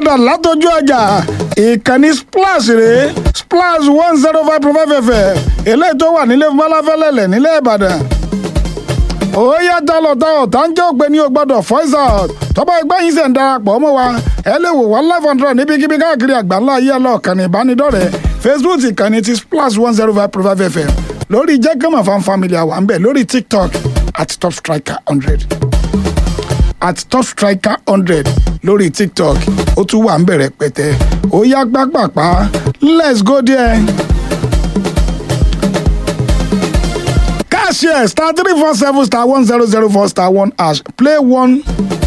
padà látọjú ọjà ìkànnì splash rèé splash one zero five point five fm eléyìí tó wà nílé fọláfẹ́lẹ́lẹ̀ nílẹ̀ ìbàdàn ó yá dálọ́tà ọ̀tá ń jẹ́ ògbé ní o gbọ́dọ̀ voice out tọ́ba ẹgbẹ́ yín ṣe ń darapọ̀ mọ́ wa ẹ lè wò wá live hundred níbikíbi káàkiri àgbáńlá ayé ọlọ́ọ̀kan ìbánidọ́rẹ̀ẹ́ facebook ìkànnì ti splash one zero five point five fm lórí jẹ́gẹ́mọ̀ fan family àwa ń bẹ̀ lórí tiktok at top striker hundred at top striker hundred lórí tiktok ó tún wà ń bẹ̀rẹ̀ pẹ̀tẹ́ ó yá gbàgbàpá let's go there. cashier star three four seven star one zero zero four star one hash play one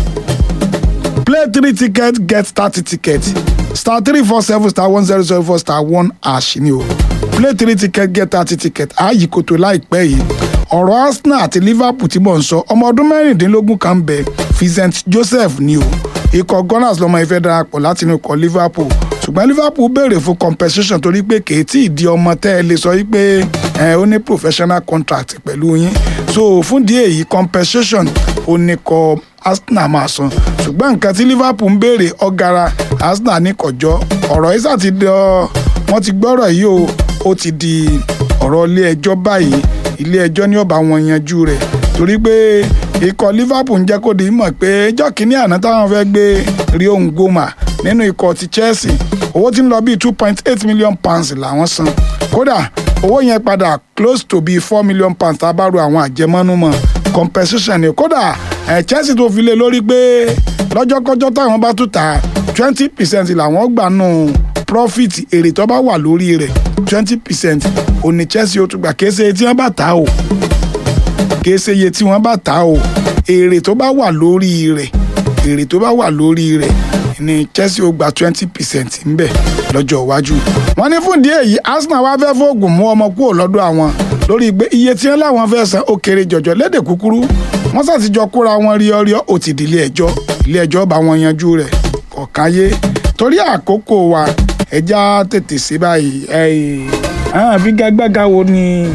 play three ticket get thirty ticket star three four seven star one zero zero four star one hash ni o play three ticket get thirty ticket ààyè kòtò láìpẹ́ yìí ọ̀rọ̀ arsenal àti liverpool tí mò ń sọ ọmọ ọdún mẹ́rìndínlógún kan bẹ̀ vincent joseph ni o ikọ̀ gunners lọ́mọ ìfẹ́ darapọ̀ láti inú ikọ̀ liverpool ṣùgbọ́n liverpool béèrè fún compensation torí pé kèétí ìdí ọmọ tẹ́ ẹ lè sọ wípé ẹ ó ní professional contract pẹ̀lú yín so fún díẹ̀ èyí compensation ó ní kọ arsenal máa san ṣùgbọ́n nǹkan tí liverpool ń béèrè ọ̀gara arsenal ní kọjọ́ ọ̀rọ̀ isa ti dọ̀ wọ́n ti gbọ́rọ̀ yìí o ó ti di ọ̀rọ̀ ilé ẹjọ́ báyìí ilé ẹjọ́ ní ọba wọn yanjú rẹ̀ torí pé ikọ̀ liverpool ń jẹ́ kó di mọ̀ pé ẹjọ́ kìíní àná táwọn fẹ́ gbé rio ngoma nínú ikọ̀ ti chelsea owó tí ń lọ bíi two point eight million pounds làwọn san kódà owó yẹn padà close to bíi four million pounds tá a bá ro àwọn àjẹmọ́nú mọ́ compensation ni kódà ẹ̀ chelsea tó fi lé lórí pé lọ́jọ́kọ́jọ́ táwọn bá tún ta twenty percent làwọn gbà nù profit èrè tó bá wà lórí rẹ̀ twenty percent òní chelsea ó tún gbà kése tí wọ́n bá ta o kése iye tí wọ́n bá ta o èrè tó bá wà lórí rẹ̀ èrè tó bá wà lórí rẹ̀ ni chelsea ó gba twenty percent ńbẹ lọ́jọ́ iwájú. wọ́n ní fún díẹ̀ yìí arsenal wá fẹ́ fóògùn mú ọmọ kúrò lọ́dọ̀ àwọn lórí pé iye tí wọ́n láwọn fẹ́ san ó kéré jọjọ lédè kúkúrú wọ́n ṣàtijọ́ kóra wọn rí ọrí ó ti di ilé ẹjọ́ ilé ẹjọ́ bá wọn yanjú rẹ̀ kọ̀ọ̀káyé torí àkókò wa ẹja tètè sí báyìí àwọn àfigagbága wo ni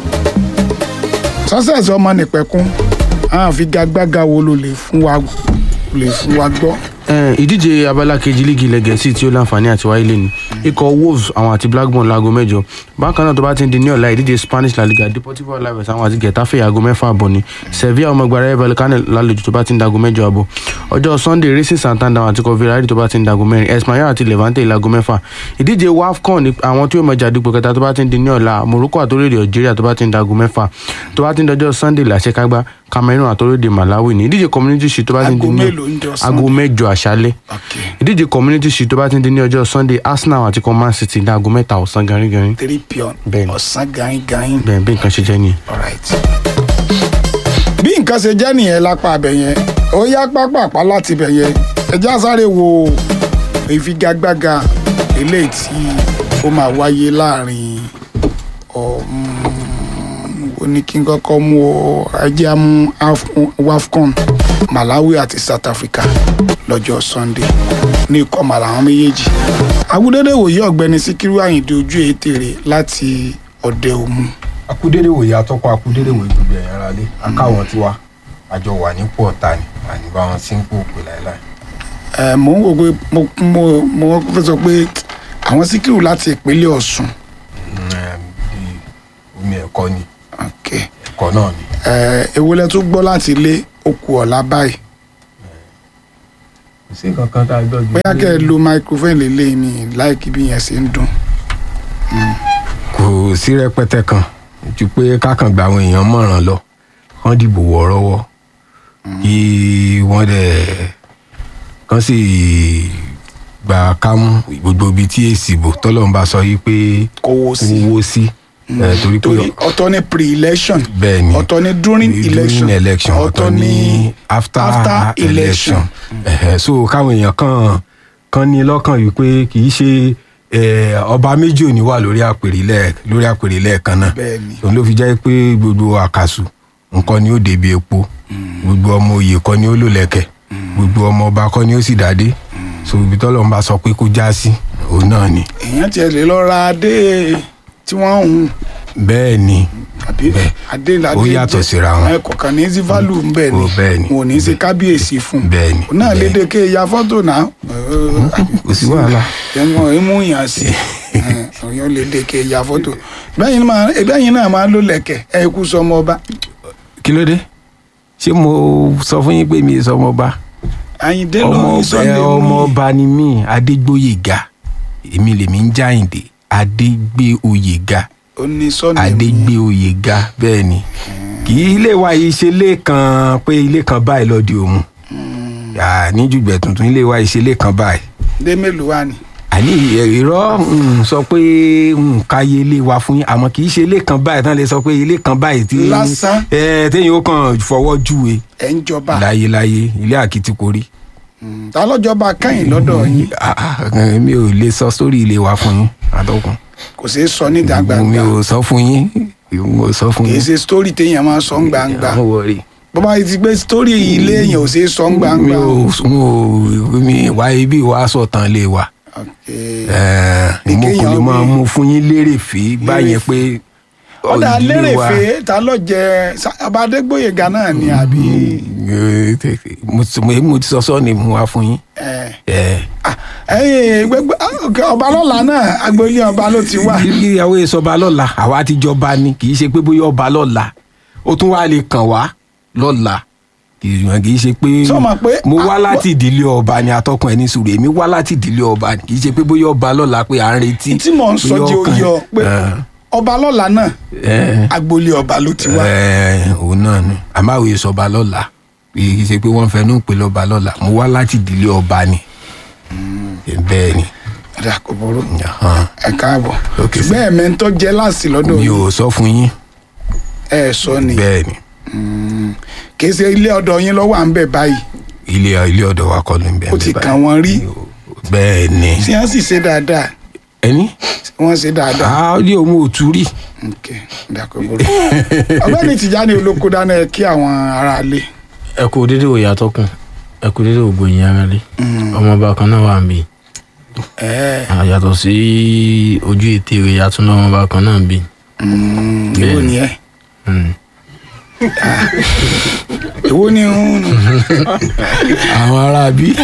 success ọmọ nìpẹ̀kún àwọn àfigagbága wo ló lè fún wa lè fún wa gbọ́. Eh, ìdíje abala kejì líìgì ilẹ̀ gẹ̀ẹ́sì tí ó láǹfààní àti wáyé lé ní ikọ̀ wolves àwọn àti blackburn láago mẹ́jọ bákan náà tó bá ti ń di ní ọ̀la ìdíje spanish la liga deportivo alaves àwọn àti getafe aago mẹ́fà àbọ̀ ni sevilla ọmọ ẹgbẹ́ rẹ̀ vallecano lálejò tó bá ti ń dago mẹ́jọ àbọ̀ ọjọ́ sunday racing santander àti kọfíìrì tó bá ti ń dago mẹ́rin espanyol àti levante láago mẹ́fà ìdíje wafcon àwọn tí ó mọ jàdúgbò kẹta tó bá ti ń di ní ọ̀la morocco àtòrèdè algeria tó bá ti ń dago mẹ́fà tó bá ti ń dọjọ́ sunday làṣekágbá cameroon àtòrèdè malawi ní ìdíje community shield tó bá ti ń di Aago ní mélòó ń jọ aago mẹ́jọ àṣálẹ́ Okay. ìdíje community shield tó bá ti ń di ní ọjọ́ sunday arsenal àti command city ní aago mẹ́ta ọ̀sán ganringanrin three pion Bẹ́ẹ̀ni. ọ̀sán gain gain. bẹ́ẹ̀ bí nǹkan ṣe jẹ́ nìyẹn. Alright. bí nǹkan ṣe jẹ́ nìyẹn lápá abẹ yẹn ó yá pápápá láti bẹ̀ yẹn ẹjẹ́ àsáré wo ìfigagbága eléyìí tí ó máa wáyé láàrin ó ní kí n kọ́kọ́ mú ọ ẹjẹ́ á mú Af- wafcon malawi àti south africa lọ́jọ́ sunday ní ikọ̀ màláwọn méjèèjì agudede wòye ọ̀gbẹ́ni síkírù àyìndé ojú ètèrè láti ọ̀dẹ òmu. akúdédé wòye atọ́kọ̀ akúdédé wòye gbogbo ẹ̀yàn ara lé akáwọn tiwa àjọ wà nípò ọ̀tá ni àní bá wọn sí ń pò pè láéláé. ẹ mò ń wò pé mo mo mo fẹ́ sọ pé àwọn síkírù láti ìpínlẹ̀ ọ̀ṣun Mm, bí omi ẹ̀kọ́ ni ok ẹ̀kọ́ náà ni. ẹ ewu lẹ tún gbọ́ láti ilé okù ọ̀la báyìí kò sí nǹkan kan tá a gbọ́ ju bóyá kẹ́ ẹ lo microphone lélẹ̀ mi láìkí bí yẹn ṣe ń dùn kò sí rẹpẹtẹ kan ju pé kákan gba àwọn èèyàn mọ̀ràn lọ kán dìbò wọ́ọ́rọ́wọ́ kí wọ́n dẹ̀ kán sì gbà kámú gbogbo ibi tí èsì bò tọ́lọ́run bá sọ yìí pé kò wó sí owó sí ẹ̀, torí pé torí ọ̀tọ̀ ní pre-election bẹ́ẹ̀ ni ọ̀tọ̀ ní during election during election ọ̀tọ̀ ní after, after election. election Ẹ̀hẹ̀, so káwọn èèyàn kan kan ní lọ́kàn yìí pé kì í ṣe eh, ọba méjì ò ní wà lórí àpèrè lẹ́ẹ̀ lórí àpèrè lẹ́ẹ̀kan náà Bẹ́ẹ̀ ni. òun ló fi jẹ́ pé gbogbo àkàsù nǹkan ni ó débi epo gbogbo ọmọ oyè kọ́ ni ó lò lẹ́kẹ̀ gbogbo ọmọ ọba kọ́ ni ó sì dádé so ibi tọ́lọ́ ń bá sọ pé kó já sí òun náà ni èèyàn tiẹ̀ lè lọ ra adé tí wọ́n ń hun bẹ́ẹ̀ ni àbí Bẹ́ẹ̀. adéládé Ó yàtọ̀ jẹ́- síra wọn. ẹ kọ̀ọ̀kan ní sí value ń bẹ̀ ni Ó, bẹ́ẹ̀ ni. wọn ò ní ṣe kábíyèsí fún Bẹ́ẹ̀ ni, un náà bẹ́ẹ̀. lédè ké ya fọ́tò náà kò sí wàhálà. ẹ̀wọ̀n ìmú yàn sí ọ̀yọ́ lédè ké ya fọ́tò bẹ́yìn máa ẹ̀bẹ́yìn náà máa ló lẹ̀kẹ̀ ẹ̀ kú sọmọ ọba kí ló dé ṣé mo sọ fún yín pé mi ì sọmọ ọba àyíndé ọmọ lórí ọba sunday ọmọ mú ọba ni mí adégbóyèga èmi lèmi ń jáyìndé adégbéoyèga ó ní sunday mú adégbéoyèga bẹ́ẹ̀ ni kì í ilé wa yìí ṣe ilé kan pé ilé kan báyìí lọ́dí òmu níjùgbẹ́ tuntun ilé wa yìí ṣe ilé kan báyìí dé mélòó wà ní. àní irọ́ mm, sọ pé mm, káyé ilé wa fún yín àmọ́ kì í ṣe ilé kan báyìí tán lè sọ pé ilé kan báyìí tí Lásán. ẹ téèyàn ó kàn fọwọ́ júwe ẹ̀ ń jọba láyéláyé ilé àkìtìkórí Mm, ta lọ́jọba kẹ́yìn lọ́dọ̀ yín Ah, ah, mi ò lè sọ sórí ilé wa fún yín àtọkùn kò ṣeé sọ níta mi gbangba ò sọ fún yín mi ò sọ fún kì í yín ṣe story téèyàn máa sọ ń gbangba Àwọn wọ̀rí. bọ́bá yìí ti gbé story ilé èèyàn ò ṣeé sọ ń mi gbangba. ò mi ò mi wá ibi wá sọ̀tàn lé wa Okay. Eh, mo kò lè kéèyàn máa wí- mú fún yín lérè fèé báyẹn pé ọ̀dà ìdílé lérè wa- fèé ta ló jẹ ọba adégbòyèga náà ni àbí Eh, te- te- mo ti- mo- mo ti sọ sọ ni mo wá fún yín. ẹ Eh, ah, ẹyìn gbẹgbẹ ah, ok, ọba lọ́la náà agboolé ọba ló ti wà ìyàwó ìsọba lọ́la àwa ti jọba ni kì í ṣe pé bóyá ọba lọ́la ó tún wá lè kàn wá lọ́la kì í kì í ṣe pé Sọ ma pé- mo wá ah, láti ìdílé ọba ni atọ́kùn ẹni sùúrù èmi wá láti ìdílé ọba ni kì í ṣe pé bóyá ọba lọ́la pé à ń retí. tí mò ń sọ bóyá di ọkàn- oyè ọ pé Eh, ọba lọ́la náà eh, agboolé ọba ló ti wà eh, òun náà ni àmọ́ àwọn ìsọba lọ́la kì í ṣe pé wọ́n fẹnu pè lọ́ba lọ́la mo wá láti ìdílé ọba ni bẹ́ẹ̀ ni ọ̀dà kò burú Ahan. ẹ káàbọ̀ Ok, sir. ṣùgbọ́n ẹ̀mẹ́ ń tọ́ jẹ́ láàsì lọ́dọ̀ mi yìí ò sọ fún yín ẹ sọ ni bẹ́ẹ̀ ni kì í ṣe ilé ọ̀dọ̀ yín lọ́wọ́ à ń bẹ̀ báyìí ilé ilé ọ̀dọ̀ wa kọ́ ló ń bẹ́ẹ̀ ó ti bẹ́ẹ̀ kàn wọ́n rí bẹ́ẹ̀ ni tí wọ́n sì ṣe dáadáa ẹni wọ́n ṣe dáadáa àárí òun ò tú rí ok ọ̀dà kò burú ọ̀gbẹ́ni Tìjání olóko dáná ẹ kí àwọn ará ilé ẹ kú dédé òye àtọkùn ẹ kú dédé ògbó yín ara lé ọmọọba kan náà wà ń bí ẹ yàtọ̀ sí ojú ètè rẹ̀ yàtọ̀ náà ọmọọba kan náà ń bí. èwo ni ẹ Mm. èwo ni ń àwọn ará bí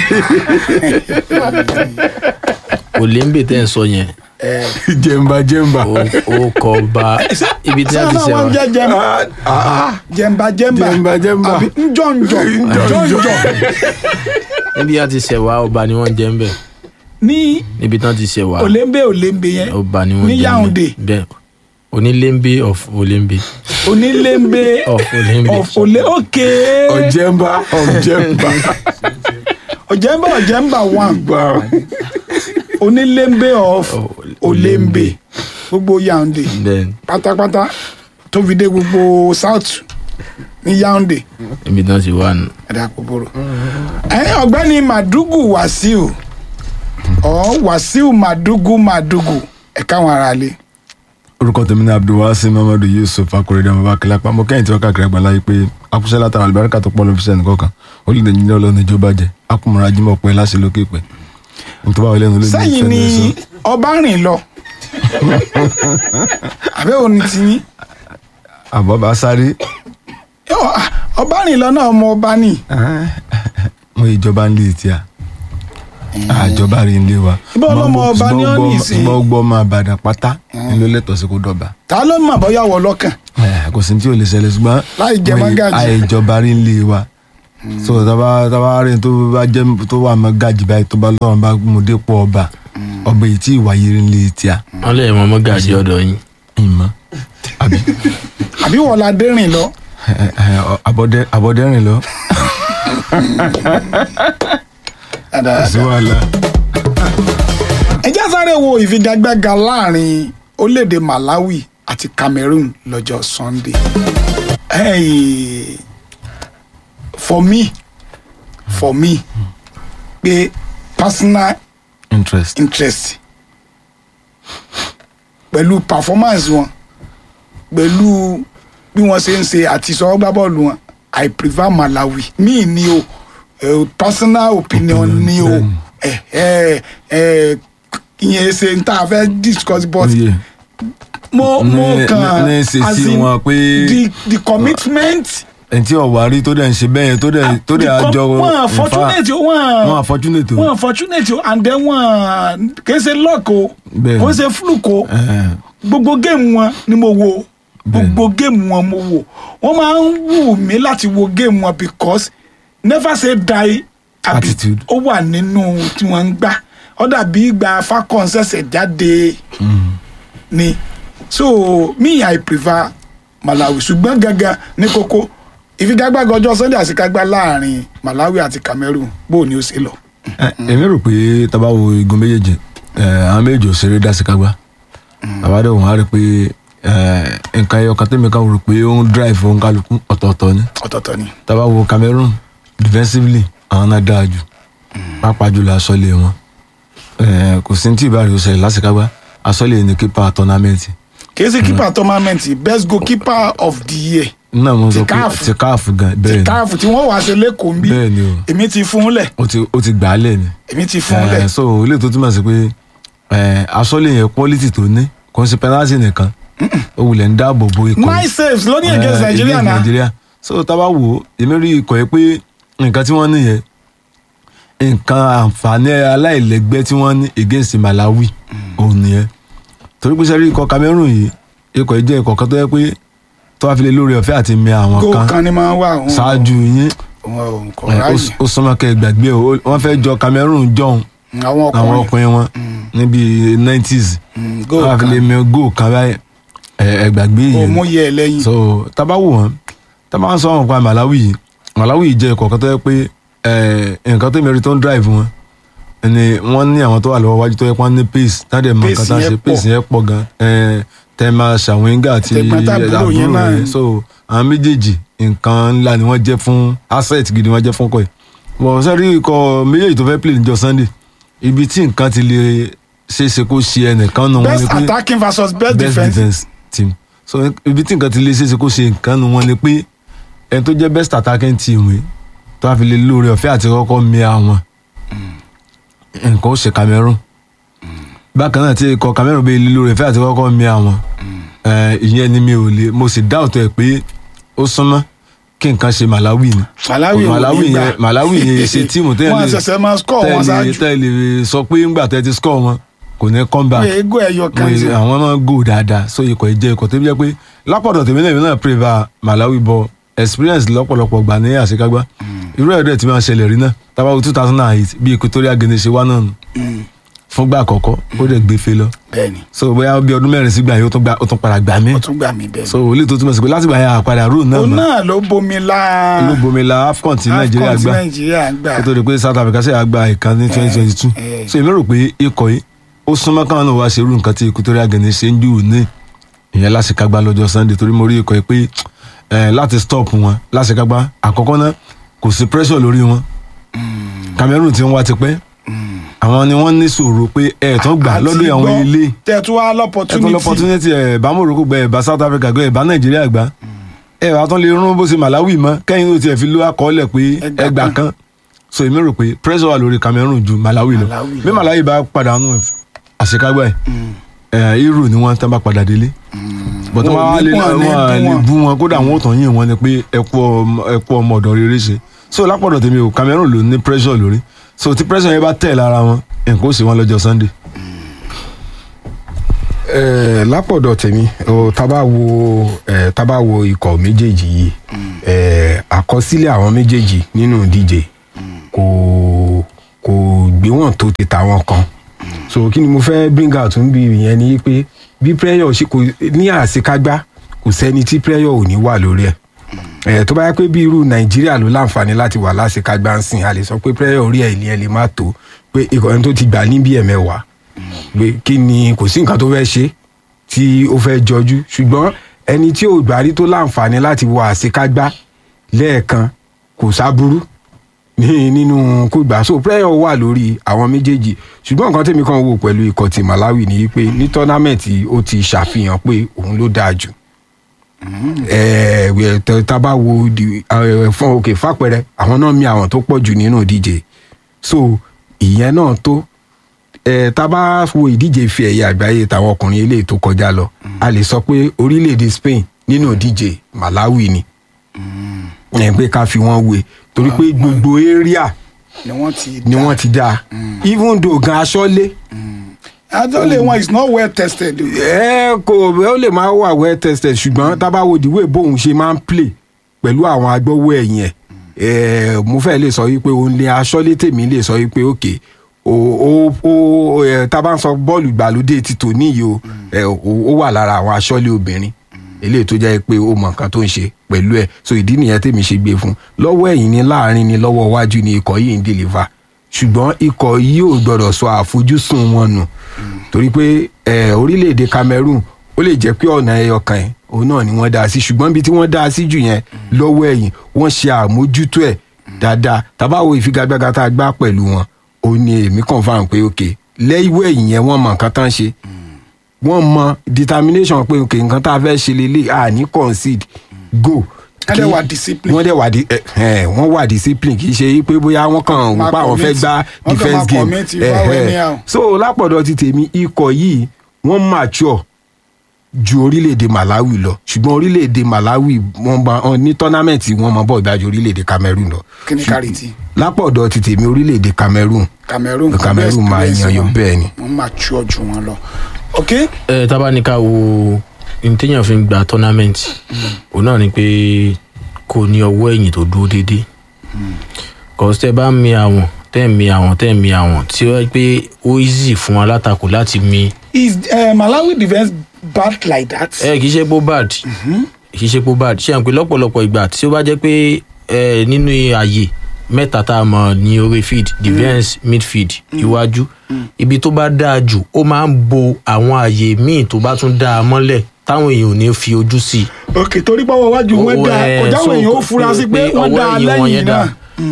olembe tẹ́ ẹ̀ sọ yẹn jẹmba jẹmba ó- ó kọ ba ibi tí a sáà ti náà ṣe wọ́n wa jẹ́ jẹmba jẹmba jẹmba Jẹmba, jẹmba. àbí njọ́njọ́ njọ́njọ́ níbi a ti ṣe wa ọba ni wọ́n jẹ́ ń bẹ̀ ní níbi tán ti ṣe wa olembe olembe yẹn ọba ni wọ́n ní jẹ́ ń Yaounde bẹ̀ bẹ́ẹ̀ onílembe of olembe onílembe of olembe of ole ok ọjẹmba ọjẹmba ọjẹmba ọjẹmba one gba onílembe of Oh, olembe gbogbo Yaounde bẹ́ẹ̀ pátápátá tó fi dé gbogbo south ní Yaounde níbi tán ti wà nù. ẹ̀dá kòkòrò. ẹ̀yin ọ̀gbẹ́ni Madugu Wasiu ọ̀ Wasiu Madugu Madugu ẹ̀ka àwọn ará ilé. orúkọ tèmi ní abdulwasi mamadu yusuf akorede ọmọ bákẹ́lá pàmò kẹ́yìn tí wọ́n káàkiri àgbàlá yìí pé akúṣẹ́ látara àlùbáríkà tó pọ̀ ló fi sẹ́ni kọ̀ọ̀kan ó lè ní ọlọ́run ní ìjọba jẹ akúmọ̀ra jimoh pé láṣẹ lókè pẹ́ nítorí báwo lẹ́nu ló ní sẹ́yìn ìfẹ́ ni ní sọ. ọba rìn lọ àbẹ́ òní ti yín àbọ̀ bá sáré Yọ, ah, ọba rìn lọ náà ọmọ ọba ni mo ìjọba ń lé etí à àjọba rí ilé wa Ibà ọlọ́mọ ọba ní ọ́ nìsín. ṣùgbọ́n gbọ́ máa bàdàn pátá ni ló lẹ́tọ̀ọ́ sí kó dọ̀bà ta ló mọ̀ bọ́yá wọ lọ́kàn Eh, kò sí ní tí ò lè ṣẹlẹ̀ ṣùgbọ́n Láì jẹ mo ì- mọ́gàjì. àìjọba rí ilé wa so taba taba rí tó bá jẹ́ tó wà mọ́gàjì báyìí tó bá lọ́rùn bá mú dépò ọba ọba èyí tí ìwà yìí rí ilé tí a wọ́n lè mọ mọ́gàjì ọ̀dọ̀ yín ìmọ̀ àbí àbí wọ́n la dé rìn lọ eh, eh, abọ́dẹ abọ́dẹ́rìn lọ sí wàhálà. ẹ já sáré wo ìfigagbága láàrin orílẹ̀-èdè Malawi àti Cameroon lọ́jọ́ Sunday hey, for me for me pé personal interest interest pẹ̀lú performance wọn pẹ̀lú bí wọ́n ṣe ń ṣe àti sọ́gbà bọ́ọ̀lù wọn I prefer Malawi mi ni o eh, personal opinion ni o eh, eh, eh, ìyẹn ṣe n ta fẹ́ discuss but Oye, mo mo Ní- kàn ní ṣe as sí in wọn pé- the the commitment ẹni tí ọ̀wá rí tó dẹ̀ ń ṣe bẹ́ẹ̀ yẹn tó dẹ̀ tó the dẹ̀ com- àjọ wọn fortunate o wọn wọn unfortunate o. wọn fortunate o and then wọn kì í ṣe luck o Bẹ́ẹ̀ni. kò í ṣe fluke o Ẹ̀hẹ̀n. gbogbo géèmù wọn ni mo wo Bẹ́ẹ̀ni. gbogbo géèmù wọn mo wo wọn máa ń wù mí láti wo géèmù wọn because never say die àbí Attitude. ó wà nínú tí wọ́n ń gbà ó dàbí ìgbà falcon ṣẹ̀ṣẹ̀ jáde ni so me i prefer malawi ṣùgbọ́n gangan ní kókó ìfigagbága ọjọ́ sunday àṣekágbá láàrin malawi àti cameroon bó o ní ó ṣe lọ. Ẹ, èmi rò pé tábà wo igun méjèèjì ẹ, àwọn méjì ò ṣeré dá sí kágbá àbádọ́ wọn á rí i pé ẹ, nǹkan ẹyọ kan tẹ́mi kan rò pé ó ń drive òun kálukú ọ̀tọ̀ọ̀tọ̀ ni ọ̀tọ̀ọ̀tọ̀ ni. tábà wo Cameroon defensively àwọn náà dáa jù pàápàá jùlọ asọ́lé wọn Ẹ, kò sí ní tí ìbáraẹ̀ ó ṣẹlẹ̀ lásìkágbá asọ́lé ní kípa tọ́námẹ́ǹtì kìí ṣe keeper tournament best goalkeeper of the year náà mo Ti sọ pé CAF. ti káàfù gan bẹ́ẹ̀ ti ni káàfù tí wọ́n wàá ṣe lẹ́kọ̀ọ́ ń bí bẹ́ẹ̀ ni o èmi ti fún un lẹ̀ ó ti ó ti gbà á lẹ̀ ni. èmi ti fún un Eh, lẹ̀ so ilé tó túmọ̀ sí pé eh, asọ́lé yẹn quality tó ní kò ń ṣe penalty nìkan ó wulẹ̀ ń dáàbò bo ikọ̀ yìí. nine saves lónìí Eh, against Nigeria against na Nigeria so tá a bá wò ó èmi rí ikọ̀ yẹn pé nǹkan tí wọ́n ní yẹn nǹkan àǹfààní aláìlẹ́gbẹ́ tí wọ́n ní against Malawi òun nìyẹn torí pé sẹ́rí ikọ̀ Cameroon yìí ikọ̀ yìí jẹ́ ikọ̀ kan tó yẹ pé tó wá fi lè lórí ọ̀fẹ́ àti mẹ àwọn goal kan kan ni máa ń wà òun ṣáájú yín òun kò eh, ó ráyè s- ó súnmọ́ kẹ́ ẹ gbàgbé o ó- wọ́n fẹ́ jọ Cameroon jọ̀hún àwọn àwọn ọkùnrin ọkùnrin wọn níbi nineties Mm, goal wọn fi kan lè mẹ góò kan báyìí ẹ gbàgbé kò yìí mú yẹ ẹ lẹ́yìn so tábà wò wọn tábà ń sọ wọn pa Malawi yìí Malawi yìí jẹ́ ìkọ̀kan tó yẹ pé ẹ, nǹkan tó mẹ́rin tó ń drive wọn ni wọ́n ní àwọn tó wà lọ́wọ́ wájú tó yẹ pé wọ́n ní pace táde mọ nǹkan Pace tá a yẹn ṣe pọ̀. pace yẹn pọ̀ gan ẹ, tẹ́ẹ̀mà ṣàwíńgà àti Tẹ̀gbọ́n-tàbúrò yẹn náà. yẹn so àwọn méjèèjì nǹkan ńlá ni wọ́n jẹ́ fún asset gidi wọ́n jẹ́ fún kọ́ ẹ̀ bọ̀ sẹ́rí ikọ̀ méjèèjì tó fẹ́ play níjọ́ Sunday ibi tí nǹkan ti lè ṣeéṣe kó ṣe ẹnìkan nù wọn ni best pé attacking versus best, best defense defence team so ibi tí nǹkan ti lè ṣeéṣe kó ṣe nǹkan nù wọn ni pé ẹni tó jẹ́ best attacking team yìí tó wá fi lè lóore ọ̀fẹ́ àti kọ́kọ́ mi àwọn nǹkan ó ṣe Cameroon bákan náà tí ikọ̀ Cameroon bẹ́ẹ̀ lè lóore ọ̀fẹ́ àti kọ́kọ́ mi àwọn eh, ìyẹn ni mi ò lè mo sì dá òtọ́ ẹ̀ pé ó súnmọ́ kí nǹkan ṣe Malawi ni Malawi ò Malawi ní gbà. yẹn Malawi yẹn ṣe tíìmù tẹ́lẹ̀ wọn ṣẹ̀ṣẹ̀ máa score wọn ṣáájú tẹ́lẹ̀ sọ pé ńgbà tẹ́ ti score wọn kò ní come back pé ego ẹyọ kan Mo- ṣe àwọn máa ń go dáadáa so ikọ̀ ìjẹ́ ikọ̀ tó bí jẹ́ pé lápọ̀dọ̀ tèmi náà èmi náà prefer Malawi bọ experience lọ́pọ̀lọpọ̀ gbà ní àṣekágbá irú ẹ̀rọ tí máa ṣẹlẹ̀ rí náà tábàwọ̀ two thousand and eight bí Equatorial Guinea ṣe wá náà nù fúngbà àkọ́kọ́ ó dẹ̀ gbé fe lọ bẹ́ẹ̀ni so bóyá bí ọdún mẹ́rin sígbà yìí ó tún gba- ó tún padà gbà mí ó tún gbà mí bẹ́ẹ̀ so olè tó túmọ̀ sí pé látìgbà yẹn àpàdà rúù náà òun mọ́ náà ló bomi la ló bomi la AFCON tí Nàìjíríà AFCON tí gbà Nàìjíríà gbà kó tó di pé South Africa ṣe àgbà ìkan ní twenty twenty two eh. so èmi rò pé ikọ̀ yìí ó súnmọ́ káwọn náà wá ṣe irú nǹkan tí Equatorial Guinea ṣe ń jù ní ìyẹn láṣekágbá lọ́jọ́ Sunday torí mo rí ikọ̀ yìí pé eh, láti stop wọn láṣekágbá àkọ́kọ́ náà kò sí pressure lórí wọn Cameroon ti ń wá tipẹ́ àwọn ni wọ́n ní sọ̀rọ̀ pé ẹ̀ẹ̀tàn gbà Àti lọ́dọ̀ àwọn gbọ́, ilé tẹ̀ tún wá ẹ̀tàn l'opportunity l'opportunity ẹ̀ bá Morocco gbẹ ẹ̀ bá South Africa gbẹ ẹ̀ bá Nàìjíríà gbà ẹ̀ bá tán lè rún bó ṣe Malawi mọ́ kẹ́yìn ló tiẹ̀ fi ló àkọọ́lẹ̀ pé Ẹgbà ẹgbà kan. kan so èmi rò pé pressure wà lórí Cameroon ju Malawi lọ Malawi lọ. bí Malawi bá pàdánù àṣekágbá ẹ̀ ẹ̀ irú ni wọ́n tán bá padà délé bọ̀tọ́ Wọn ò máa ní lè bú wọn, ní wọ́n bú lè wọn. bú wọn kódà wọn ò tàn yín wọn ni pé ẹkú ọmọ ẹkú ọmọ ọ̀dọ̀ rere ṣe so lápọ̀dọ̀ tèmi o Cameroon ló ní pressure lórí so tí pressure yẹn bá tẹ̀ lára wọn nǹkan ó sì wọn lọ́jọ́ Sunday. Eh, lápọ̀dọ̀ tèmi o, tá bá wo eh, tá bá wo ikọ̀ méjèèjì yìí eh, àkọsílẹ̀ àwọn méjèèjì nínú ìdíje kò kò gbé wọn tó ti tàwọn kan so kí ni mo fẹ́ bring out ń bí ìyẹn ni pé bí prayer ṣe kò ní àṣekágbá kò sẹ́ni tí prayer ò ní wà lórí ẹ̀ ẹ̀ tó bá yẹ pé bí irú nàìjíríà ló láǹfààní láti wà láṣekágbá ń sìn a lè sọ pé prayer orí ẹ̀ ilé ẹ̀ lè má tó pé ikọ̀ ẹni tó ti gbà ní bí ẹ̀mẹ́wàá pé kí ni kò sí nǹkan tó fẹ́ ṣe tí ó fẹ́ jọjú ṣùgbọ́n ẹni tí ò gbárí tó láǹfààní láti wọ àṣekágbá lẹ́ẹ̀kan kò sábúrú ní nínú kó gbà so prayer wà lórí àwọn méjèèjì ṣùgbọ́n nǹkan tèmi kan wò pẹ̀lú ikọ̀ ti Malawi ni pé ní tọ́námẹ̀tì ó ti ṣàfihàn pé òun ló dáa jù ẹ̀ẹ́ tẹ- tá a bá wo di- eh, fún òkè fàpẹrẹ àwọn náà mi àwọn tó pọ̀ jù nínú ìdíje so ìyẹn náà tó ẹ tá a bá wo ìdíje ife ẹ̀yẹ àgbáyé tàwọn ọkùnrin eléyìí tó kọjá lọ a lè sọ pé orílẹ̀-èdè Spain nínú ìdíje Malawi ni ẹ̀ pé ká fi wọ́n wé torí pé gbogbo area ni wọ́n ti ni wọ́n ti dá even though gan aṣọ́lé adọ́lé wọn is not well tested. o. ẹ kò ó lè máa wà well tested ṣùgbọ́n tábà wo the way bóun ṣe máa ń play pẹ̀lú àwọn agbọ́wọ́ ẹ̀yìn ẹ̀ ẹ̀ mo fẹ́ lè sọ wípé òun lè aṣọ́lé tèmi lè sọ wípé òkè o o o ẹ̀ tábà ń sọ bọ́ọ̀lù ìgbàlódé ti tò níyì o ẹ̀ ó wà lára àwọn aṣọ́lé obìnrin eléyìí tó jẹ́ pé ó mọ nǹkan tó ń ṣe pẹ̀lú ẹ̀ so ìdí nìyẹn tèmi ṣe gbé fún lọ́wọ́ ẹ̀yìn ni láàrin ni lọ́wọ́ iwájú ni ikọ̀ yìí ń deliver ṣùgbọ́n ikọ̀ yìí ò gbọ́dọ̀ sọ àfojúsùn wọn nù torí pé ẹ orílẹ̀-èdè Cameroon ó lè jẹ́ pé ọ̀nà ẹyọ kan ẹ̀ òun náà ni wọ́n dá a sí ṣùgbọ́n ibi tí wọ́n dá a sí jù yẹn lọ́wọ́ ẹ̀yìn wọ́n ṣe àmójútó ẹ̀ dáadáa tábàwò ìfigagbága tá a gbá pẹ̀lú wọn ó ní èmi confam pé ok lẹ́yìnwó ẹ̀yìn yẹn wọ́n mọ nǹkan tán ṣe wọ́n mọ determination pé ok nǹkan tá a fẹ́ ṣe lélẹ̀ àní concede go Wọ́n dẹ̀ wà discipline. wọ́n dẹ̀ wà di ẹ ẹ wọ́n wà discipline kì í ṣe pé bóyá wọ́n kàn ń Máa pa àwọn fẹ́ commit. gbá Wọ́n kàn defence máa game commit ìfáwọ́ ẹ anyhow. ẹ so lápọ̀dọ̀ ti tèmi ikọ̀ yìí wọ́n mature ju orílẹ̀-èdè Malawi lọ ṣùgbọ́n orílẹ̀-èdè Malawi wọ́n bá wọn ní tọ́námẹ̀tì wọ́n mọ bọ́ọ̀ dájú orílẹ̀-èdè Cameroon lọ kí ni kárìtì lápọ̀dọ̀ ti tèmi orílẹ̀-èdè Cameroon Cameroon Cameroon máa yan yọ bẹ́ẹ̀ ni. wọ́n máa tú ọjọ́ wọn lọ. ok ẹ tábà ní ká wo ní téèyàn fi ń gba tournament òun náà ni pé kò ní ọwọ́ ẹ̀yìn tó dúró déédéé kọ́sí tẹ́ bá ń mi àwọn tẹ́ ń mi àwọn tẹ́ ń mi àwọn tí ó yẹ pé ó easy fún alátakò láti mi is uh, Malawi defence bad like that. ẹ kì í ṣe pé ó bad kì í ṣe pé ó bad ṣé à ń pè lọ́pọ̀lọpọ̀ ìgbà tí ó bá jẹ́ pé ẹ nínú ààyè mẹ́ta tá a mọ̀ ní orí field defence midfield iwájú ibi tó bá dáa jù ó máa ń bo àwọn ààyè míì tó bá tún dáa mọ́lẹ̀ táwọn èèyàn ò ní fi ojú sí i ok torí pé ọwọ́ iwájú wọn Owó, dá ẹ, kọjá àwọn so èèyàn ó fura sí pé wọ́n ọwọ́ dá ẹ̀yìn wọn lẹ́yìn yẹn náà. dá.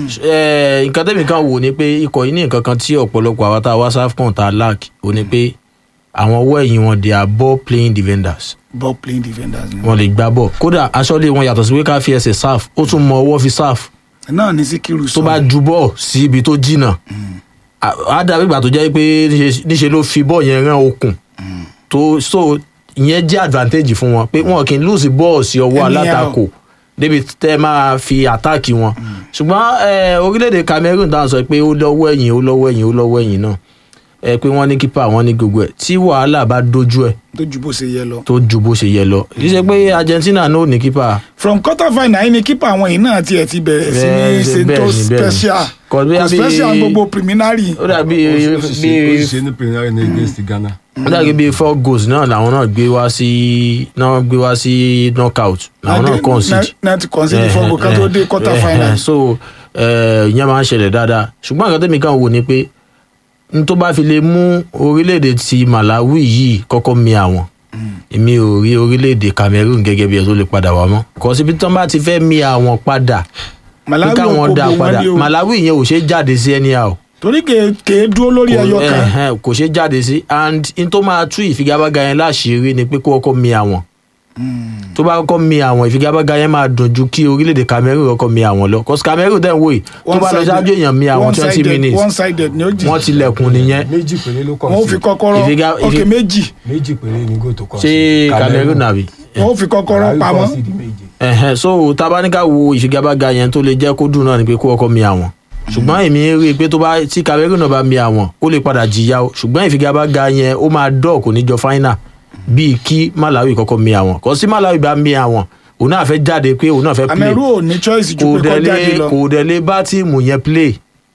Ẹ, nǹkan tẹ́mi kan wò ni pé ikọ̀ yìí ní nǹkan kan tí ọ̀pọ̀lọpọ̀ àwọn tá a wá sáfkàn tá a lack ò ní pé àwọn ọwọ́ ẹ̀yìn wọn they are ball playing defenders ball playing defenders ni wọn lè gbá bọ̀ kódà aṣọ́lé wọn yàtọ̀ sí pé ká fi ẹsẹ̀ sáf ó tún mọ ọwọ́ fi sáf náà ní Síkírù tó sọ bá ju bọ́ọ̀ sí ibi tó jìnnà á á dàbí ìgbà tó jẹ́ pé níṣe- níṣe ló fi bọ́ọ̀ yẹn rán okùn tó so ìyẹn jẹ́ advantage fún wọn pé wọn kì í lose bọ́ọ̀ sí ọwọ́ Anyhow. alátakò débi tẹ́ máa fi àtáàkì wọn ṣùgbọ́n eh, orílẹ̀-èdè Cameroon dáhùn sọ pé ó lọ́wọ́ ẹ̀yìn ó lọ́wọ́ ẹ̀yìn ó lọ́wọ́ ẹ̀yìn náà ẹ pé wọ́n ní kípa wọ́n ní gbogbo ẹ̀ tí wàhálà bá dojú ẹ̀ tó ju bó ṣe yẹ lọ. tó ju bó ṣe yẹ lọ kì í ṣe pé Argentina náà ò ní kípa from quarter final yìí ni kípa àwọn yìí náà tiẹ̀ ti bẹ̀rẹ̀ sí ní Bẹ́ẹ̀ ni, ṣe bẹ́ẹ̀ tó ni, bẹ́ẹ̀ ni. special Kò bí- kò bí- special gbogbo preliminary. ó dàbí ó sì ṣe ó bí sì ṣe ní premier ní against Ghana. ó dàbí bíi four goals náà làwọn náà gbé wá sí náà gbé wá sí knockout làwọn náà concede náà ti concede Eh, fọ́gbó ká tó eh, dé quarter eh, final. eh, so eh, ìyẹn máa ń ṣẹlẹ̀ dáadáa ṣùgbọ́n àgbà tẹ́mi kan wò ni pé n tó bá fi lè mú orílẹ̀-èdè ti Malawi yìí kọ́kọ́ mi àwọn èmi ò rí orílẹ̀-èdè Cameroon gẹ́gẹ́ bí ẹ tó lè padà wá mọ́ kò síbi tí wọ́n bá ti fẹ́ mi àwọn padà pé Malawi ò káwọn kó dá bo wọn padà ní o Malawi yẹn ò ṣe é jáde sí anyhow torí kèé kèé dúró lórí ẹyọ kan. ẹhẹn, kò ṣe jáde sí and n tó máa tú ìfigagbága yẹn láṣìírí ni pé kó kọ́kọ́ mi àwọn tó bá kọ́kọ́ mi àwọn ìfigagbága yẹn máa dùn ju kí orílẹ̀-èdè Cameroon kọ́kọ́ mi àwọn lọ cause Cameroon tẹ̀ ń wò yìí tó bá lọ ṣáájú èèyàn mi àwọn twenty minutes one sided ni ó jì wọ́n tilẹ̀kùn nìyẹn méjì péré ló kàn wọ́n ó fi kọ́kọ́rọ́ Ìfiga- ok ìfi- méjì méjì péré ni góò tó kàn ṣé Cameroon àbí. wọ́n ó fi kọ́kọ́rọ́ pamọ́ ẹ̀hẹ́n so tabaníkà wo ìfigagbága yẹn tó lè jẹ́ kó dùn náà ni pé kó ọkọ mi àwọn ṣùgbọ́n èmi rí i pé tó bá tí Cameroon náà bá mi àwọn ó lè padà jìyà o ṣùgbọ́n ìfigagbága yẹn ó máa dọ̀ kò ní jọ final bíi kí Malawi kọ́kọ́ mi àwọn kò sí Malawi bá mi àwọn òun náà fẹ́ jáde pé òun náà fẹ́ play Cameroon ò ní choice ju kò pé kó dẹ̀ jáde lè lọ kò dẹ̀ lè bá tíìmù yẹn play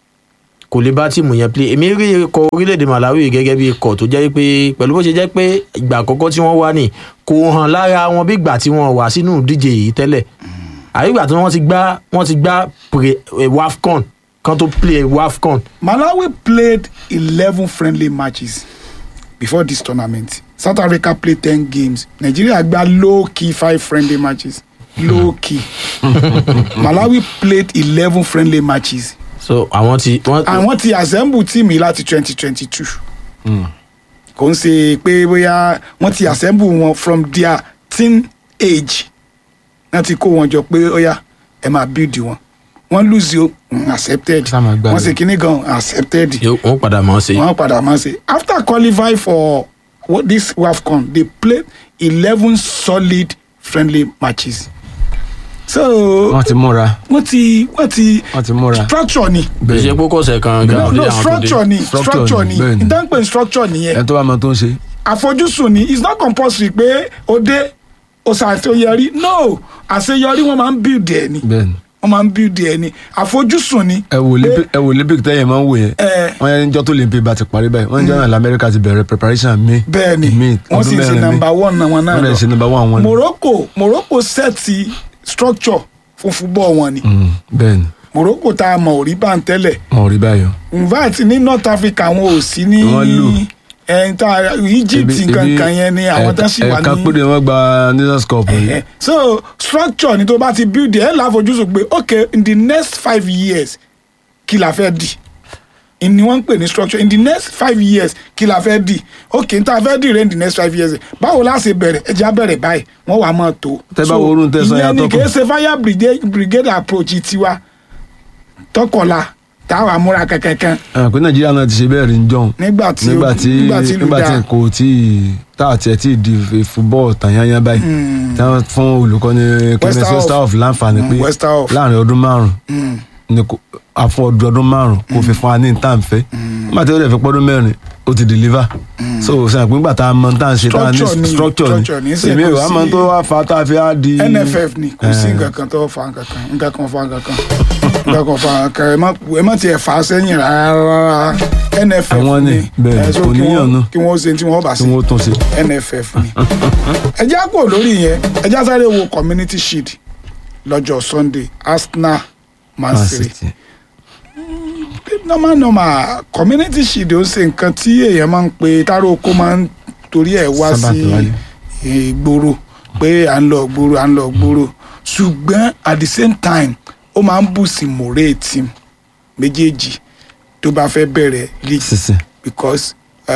kò lè bá tíìmù yẹn play èmi rí ikọ̀ orílẹ̀-èdè Malawi gẹ́gẹ́ bí ikọ̀ tó jẹ́ pé pẹ̀lú bó ṣe jẹ́ pé ìgbà àkọ́kọ́ tí wọ́n wá ní kò hàn lára wọn bí ìgbà tí wọ́n wà sínú ìdíje yìí tẹ́lẹ̀ àbí ìgbà tí wọ́n ti gbá wọ́n ti gbá pre eh, WAFCON kan tó play WAFCON Malawi played eleven friendly matches before this tournament South Africa played ten games Nigeria gba low key five friendly matches low key Malawi played eleven friendly matches so àwọn ti wọ́n àwọn ti assemble team yìí láti twenty twenty two kò ń ṣe pé bóyá wọ́n ti assemble wọn from their teen age wọ́n ti kó wọn jọ pé ó yá ẹ máa build wọn wọ́n lose o mm, accepted Ṣá máa gbá wọ́n lọ. ṣe kíní gan accepted Yóò- wọ́n padà mọ̀ ọ́ sí. wọ́n padà máa ṣe after qualify for what this wafcon they played eleven solid friendly matches so wọ́n ti múra wọ́n ti wọ́n ti wọ́n ti múra. structure ni kì í ṣe pé kò sẹ̀ kan no gan no lé àwọn tó dé. structure ni Structure structure ni, ni bẹ́ẹ̀ ni. ìdánpẹ̀ structure nìyẹn ẹni tó bá mọ tó ń ṣe. àfojúsùn ni it's not compulsory pé o dé o ṣàṣeyọrí no àṣeyọrí wọn máa ń build ẹ ni bẹ́ẹ̀ni wọn máa ń build ẹ ni àfojúsùn ni ẹ wò olympic ẹ wò olympic tẹ́yẹ̀ máa ń wò yẹn Eh. wọ́n yẹn níjọ́ tó olympic bá ti parí báyìí wọ́n níjọ́ náà lamẹ́ríkà ti bẹ̀rẹ̀ preparation may bẹ́ẹ̀ ni may wọ́n sì ṣe number one náà wọn náà wọ́n lè ṣe number one wọn ni. Morocco Morocco sẹ́ẹ̀tì structure fún football wọn ni Mm, bẹ́ẹ̀ni Morocco tá a mọ̀ ò rí bá ń tẹ́lẹ̀ wọn ò rí báyìí o. in fact ní North Africa wọn ò sí ní Wọ́n lù. ẹ̀yìn tá a- Egypt Ebi- nǹkan ebi kan yẹn ni àwọn tó sì wà ẹ̀ka ní. péré wọ́n gba nations cup yìí. Eh, so structure ni tó bá ti build ẹ láfojúsùn pé okay in the next five years kí la fẹ́ di ni wọ́n ń pè ní structure in the next five years kí la fẹ́ di okay n ta fẹ́ di rẹ̀ in the next five years báwo la ṣe bẹ̀rẹ̀ ẹ jẹ́ á bẹ̀rẹ̀ báyìí wọ́n wà á máa tó. Tẹ́ bá wo orun tẹ́ sọ ìyẹn ni yàtọ̀ kì í kù. ṣe fire brigade, brigade approach tiwa tọkọla táwa múra kankan ẹ pé nàìjíríà náà ti ṣe bẹ́ẹ̀ rí ń jọ̀hún nígbà tí nígbà tí nígbà tí ìlú nígbà tí dáa. kò tí ì tá àti ẹ̀ tí ì di fúbọ́ọ̀ tàyányá báyìí tí wọ́n fún olùkọ́ni clemens Westerhoff. westerhoff láǹfààní pé Mm, Westerhoff. láàrin ọdún márùn Mm. ni kò àfún ọdún ọdún márùn kò fi fún wa ní nǹkan fẹ́ nígbà tí ó dẹ̀ fi pọ́dún mẹ́rin ó ti deliver so sẹ́yìn pé nígbà tá a mọ tá a ṣe tá a ní Structure ni, structure structure ni, ni ṣe èmi kò ò wá mọ sí- tó wá fa tá a fi á di nff ni kò sí Eh. nǹkan kan tó fa nǹkan kan nǹkan kan fa nǹkan kan nǹkan kan fa nǹkan kan ẹ má ẹ má tiẹ̀ fà á sẹ́yìn rárá nff Àwọn ni, bẹ́ẹ̀, Eh, so kò kí níyàn wọ́n- náà. kí wọ́n ṣe tí wọ́n bá tí ṣe wọ́n tún ṣe. nff ni ẹ já kúrò lórí yẹn ẹ já sáré wo community shield lọ́jọ́ sunday arsenal man Man city City. normal normal community shield ó ṣe nǹkan tí èèyàn máa ń pe táró oko máa ń torí ẹ̀ wá Sábà sí tó wálé. ìgboro pé à ń lọ gboro à ń lọ gboro ṣùgbọ́n at the same time ó máa ń bù sí mòré team méjèèjì tó bá fẹ́ bẹ̀rẹ̀ league sísè because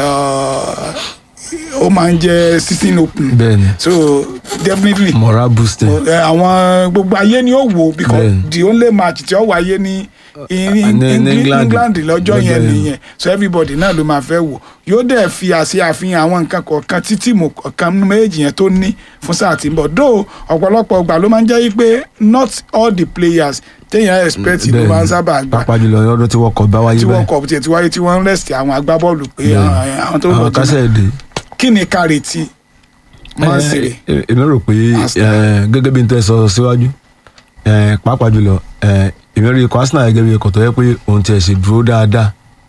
uh, ó máa ń jẹ́ season open bẹ́ẹ̀ ni so definitely moral boosting ẹ, àwọn gbogbo ayé ni ó wò because Bẹ́ẹ̀ni. the only match tí ó wáyé ní in- ní- in- ní England England. England lọ́jọ́ Lọ́jọ́ yẹn yẹn. nìyẹn so everybody náà ló máa fẹ́ wò yóò dẹ̀ fi àṣẹ àfihàn àwọn nǹkan kọ̀ọ̀kan tí tíìmù kọ̀ọ̀kan nínú méjèèjì yẹn tó ní fún sáà tí ń bọ̀ though ọ̀pọ̀lọpọ̀ ìgbà ló máa ń jẹ́ yí pé not all the players téèyàn expect ló máa ń sábà gbà pàápàá jùlọ lọ́dún tí wọ́n kọ̀ bá wáyé tí wọ́n báyìí kọ̀ tiẹ̀ tí wáyé tí wọ́n ń rest àwọn agbábọ́ọ̀lù pé Bẹ́ẹ̀ni. àwọn àwọn tó ń bọ̀ àwọn jìnnà kásẹ̀ èdè. kí ni ká retí Man City Eh, èmi rò pé Arsenal. eh, gẹ́gẹ́ bí n tẹ́ sọ síwájú eh, pàápàá jùlọ eh, èmi rí ikọ̀ Arsenal gẹ́gẹ́ bí ikọ̀ tó yẹ pé òun tiẹ̀ ṣe dúró dáadáa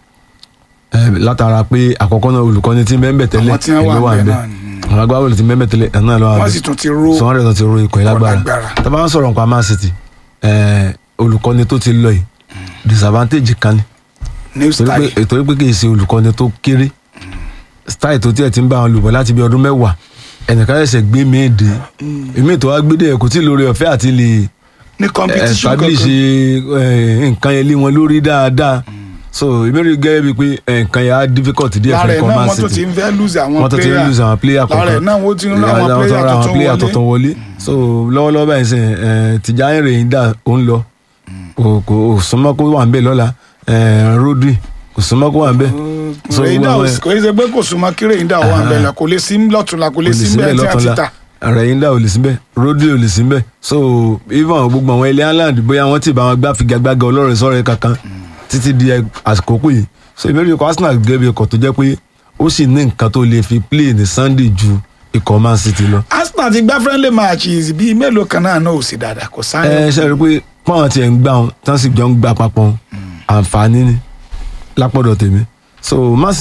Eh, látara pé àkọ́kọ́ náà olùkọ́ni tí mẹ́mbẹ̀ tẹ́lẹ̀ àwọn tí wọ́n èmi wà ń bẹ́ẹ̀ bẹ̀ náà ni. àwọn agbábọ́ọ̀lù tí mẹ́mbẹ̀ tẹ́lẹ̀ ẹ̀ náà lọ́wọ́ wọ́n sì tún ti ró sọ́wọ́n rẹ̀ tó ti ro ikọ̀ yìí lágbára lágbára. tá a bá ń sọ̀rọ̀ nípa Man City eh, olùkọ́ni tó ti lọ yìí disadvantage kan ni new torí style pé torí pé kì í ṣe olùkọ́ni tó kéré style tó tiẹ̀ ti ń bá wọn lùbọ̀ láti bí ọdún mẹ́wàá ẹnìkan ẹ̀sẹ̀ gbé mi dé èmi tó wá gbé dé kò tí ì lórí ọ̀fẹ́ àti lè ní competition establish kankan eh, nǹkan yẹn lé wọn lórí dáadáa so èmi rí gẹ́gẹ́ bíi pé eh, nǹkan yẹn á difficult díẹ̀ lára fún ẹ̀ ẹ̀kọ́ náà Man wọ́n tún ti City ń fẹ́ lose àwọn wọ́n tó ti ń lose àwọn player kọ̀ọ̀kan lára ẹ̀ náà wọ́n ti ń rán àwọn Àwọn tó player ra àwọn tuntun player wọlé tuntun wọlé so lọ́wọ́lọ́wọ́ báyìí sìn eh, Tijani Reyinda ó ń lọ kò kò súnmọ́ kó wà ń bẹ̀ lọ́la eh, Rodri kò súnmọ́ kó wà ń bẹ̀ So, rèyíndà wọ́n- wọ́n- kò ní ṣe pé kò súnmọ́ kí rèyíndà wà ń bẹ̀ lọ kò lè sí lọ́tùnla kò lè sí bẹ́ẹ̀ tí a ti ta Reyinda ò lè síbẹ̀ Rodri ò lè síbẹ̀ so even gbogbo àwọn ilé Ireland bóyá wọ́n ti bá wọn gbá figagbága ọlọ́run sọ̀rọ̀ kankan títí di àsìkò yìí so ìbéèrè ikọ̀ Arsenal gẹ́gẹ́ bí ikọ̀ tó jẹ́ pé ó sì ní nǹkan tó lè fi play ní Sunday ju ikọ̀ Man City lọ. Arsenal ti gbá friendly matches bíi mélòó kan náà náà ò sí dáadáa kò ẹ sáyẹn ṣe rí i pé pọ́n tiẹ̀ ń gbà wọn tán sì jọ ń gbà papọ̀ àǹfààní ni lápọ̀dọ̀ tèmi so Man City